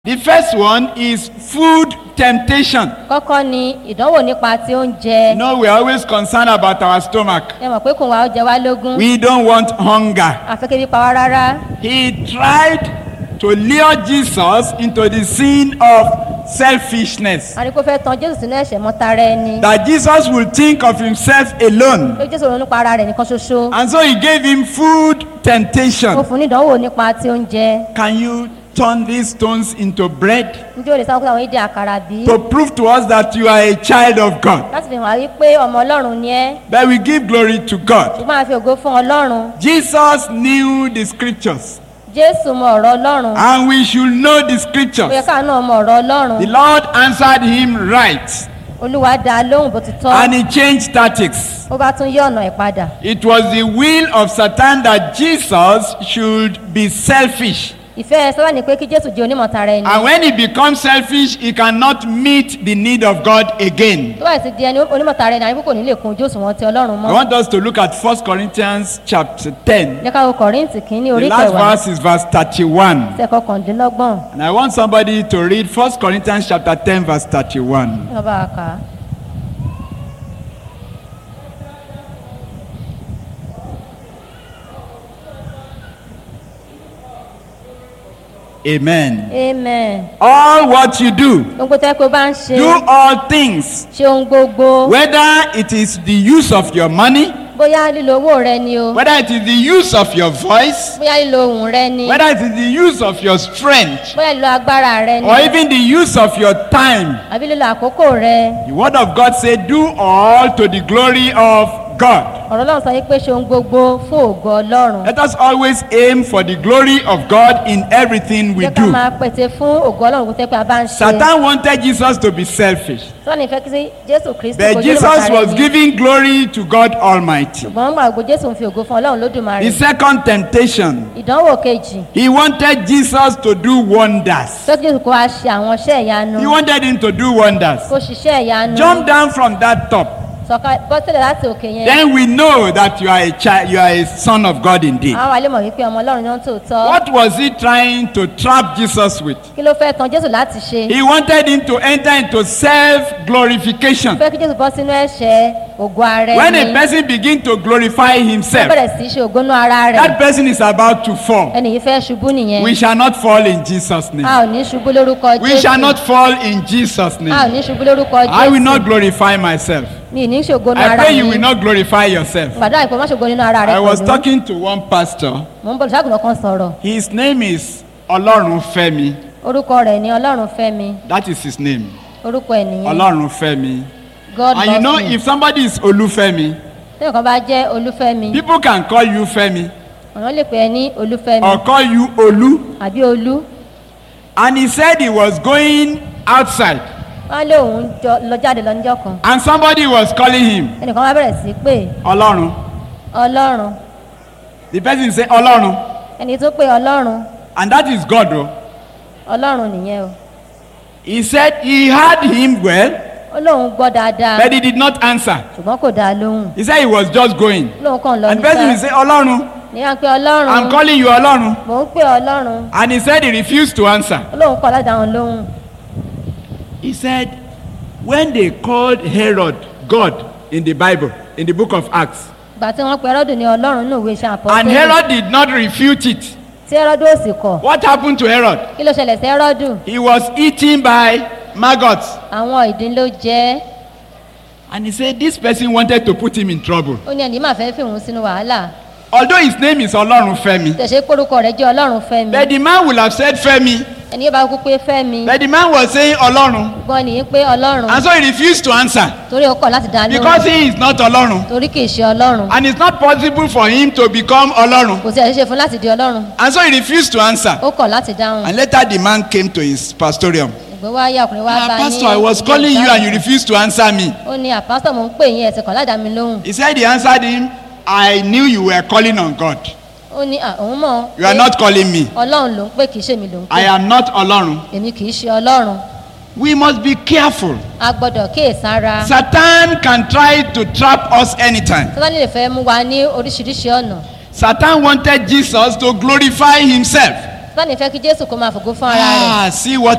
The first one is food temptation. kọ́kọ́ ni ìdánwò nípa ti oúnjẹ You know, we're always concerned about our stomach. ẹ mọ̀ pé kò wá ó jẹ wá lógún We don't want hunger. àfẹ́kẹ́ bí pa wá rárá He tried to lure Jesus into the sin of selfishness. a ní kó fẹ́ tan jésù sínú ẹ̀ṣẹ̀ mọ́tara ẹni That Jesus will think of himself alone. pé jésù ronú pa ara rẹ̀ nìkan ṣoṣo And so he gave him food ó temptation. fún ní ìdánwò nípa ti oúnjẹ Can you turn these stones into bread? njẹ́ o lè sáwọn kó àwọn ìdí àkàrà bí To prove to us that you are a child of God. láti fi hàn wí pé ọmọ ọlọ́run ni ẹ́ But we give glory to God. ṣùgbọ́n a fi ògo fún ọlọ́run Jesus knew the scriptures. jésù mọ ọ̀rọ̀ ọlọ́run And we should know the ó yẹ scriptures. káà náà mọ ọ̀rọ̀ ọlọ́run The Lord answered him right. olúwa dá a lóhùn bó ti tọ́ And he changed tactics. ó bá tún yí ọ̀nà ẹ̀ padà It was the will of Satan that Jesus should be selfish. ìfẹ́ sábà ní pé kí jésù jẹ́ onímọ̀tara ẹni And when he becomes selfish, he cannot meet the need of God again. tó bá sì di ẹni onímọ̀tara ẹni àyíkó kò ní lè kun ojú òṣùwọ̀n ti ọlọ́run I mọ́ want us to look at 1 Corinthians chapter 10. jẹ́ ká wo kọ̀ríǹtì kìíní The orí last kẹwàá verse is verse 31. ẹsẹ̀ kọkàndínlọ́gbọ̀n And I want somebody to read 1 Corinthians chapter 10, verse 31. ní ọba àká Amen. amen All what you do, gbogbo tẹ́ pé ó bá ń ṣe do all things, ṣe ohun gbogbo whether it is the use of your money, bóyá lílo owó rẹ ni o whether it is the use of your voice, bóyá lílo ohùn rẹ ni whether it is the use of your strength, bóyá lílo agbára rẹ ni or even the use of your time. àbí lílo àkókò rẹ The word of God said, Do all to the glory of God. ọ̀rọ̀ ọlọ́run sọ yìí pé ṣe ohun gbogbo fún ògo ọlọ́run Let us always aim for the glory of God in everything we jẹ́ ká do. máa pèsè fún ògo ọlọ́run kó tẹ́ pé a bá ń ṣe Satan wanted Jesus to be selfish, sọ́ni ìfẹ́ kí sí jésù kristu but Jesus was giving glory to God Almighty. ṣùgbọ́n gbà gbogbo jésù ń fi ògo fún ọlọ́run lódùmarè The second temptation, ìdánwò kejì he wanted Jesus to do wonders. fẹ́ kí jésù kó wa ṣe àwọn iṣẹ́ ìyanu He wanted him to do wonders. kó ṣiṣẹ́ ìyanu Jump down from that top. sọ̀ka bọ́sílẹ̀ láti òkè yẹn Then we know that you are a child, you are a son of God indeed. àwọn àlè mọ̀ wípé ọmọ ọlọ́run náà tó tọ́ What was he trying to trap Jesus with? kí ló fẹ́ tan jésù láti ṣe He wanted him to enter into self glorification. fẹ́ kí jésù bọ́ sínú ẹ̀ṣẹ̀ ògo ara When ẹni a person begins to glorify ó himself, bẹ̀rẹ̀ sí í ṣe ògo nú ara rẹ̀ that person is about to fall. ẹni yìí fẹ́ ṣubú nìyẹn We shall not fall in Jesus' name. a ò ní ṣubú lórúkọ We shall jésù not fall in Jesus' a ò name. ní ṣubú lórúkọ I will jésù not glorify myself. mi ì ní ṣògo nú I ara pray mi you will not glorify yourself. gbàdúrà ìpè má ṣògo nínú ara rẹ I was pẹ̀lú talking to one pastor. mò ń bọ̀ ṣàgùnà kan sọ̀rọ̀ His name is Olorunfemi. orúkọ rẹ̀ ni ọlọ́run fẹ́ mi That is his name. orúkọ ẹ̀ nìyẹn Olorunfemi. god And you know, loves me if somebody is Olufemi, tẹ́lẹ̀ kan bá jẹ́ olúfẹ́mi people can call you Femi àwọn lè pè é ní olúfẹ́mi or call you Olu. àbí olú And he said he was going outside wọ́n lé òun jọ- lọ jáde lọ níjọ́ kan and somebody was calling him ẹnìkan wá bẹ̀rẹ̀ sí pé Olorun. ọlọ́run The person say Olorun. ẹni tó pé ọlọ́run And that is God. Oh. ọlọ́run nìyẹn o He said he heard him well, ó lóun gbọ́ dáadáa but he did not answer. ṣùgbọ́n kò dáa lóhùn He said he was just going. ó lóun kàn lọ And the person will níta say, Olorun, ní wá pé ọlọ́run I'm calling you Olorun. mò ń pè ọlọ́run And he said he refused to answer. ó lóun kọ́ láti dáhùn lóhùn He said, when they called Herod God in the Bible, in the book of Acts, ìgbà tí wọ́n pe ẹrọ́dù ní ọlọ́run ní òwe iṣẹ́ and àpọ́tẹ́lẹ̀ Herod did not refute it, tí ẹrọ́dù ò sì kọ̀ what happened to Herod? kí ló ṣẹlẹ̀ sí ẹrọ́dù He was eaten by maggots. àwọn ìdín ló jẹ́ And he said, this person wanted to put him in trouble. ó ní ẹni máa fẹ́ fi òun sínú wàhálà Although his name is Olorun Femi, tẹ̀sẹ̀ kórúkọ rẹ̀ jẹ́ ọlọ́run fẹ́mi but the man will have said Femi, ẹni yóò bá kú pé fẹ́mi but the man was saying Olorun. gbọ́n nìyí pé ọlọ́run And so he refused to answer torí ó kọ̀ láti dá because lóhùn he is not Olorun. torí kì í ṣe ọlọ́run And it's not possible for him to become Olorun. kò sí ẹ̀ṣẹ̀ fún láti di ọlọ́run And so he refused to answer. ó kọ̀ láti dáhùn And later the man came to his pastorium. ìgbé wá yá ọkùnrin wá Ah, bá ní pastor, I was ilé calling you and you ìdáhùn. refused to answer me. ó ní àpásítọ̀ mò ń pè yín ẹ̀sìn kan ládàá mi lóhùn He said he answered him, I knew you were calling on God. ó ní "À, òun mọ̀ You are pé not calling me. ọlọ́run ló ń pè kì í ṣe mi ló ń I pè am not Olorun. èmi kì í ṣe ọlọ́run We must be careful. a gbọ́dọ̀ kíyèsára Satan can try to trap us anytime. sátani lè fẹ́ mú wa ní oríṣiríṣi ọ̀nà Satan wanted Jesus to glorify himself. sátani fẹ́ kí jésù kó máa fògo fún ara rẹ̀ Ah, see what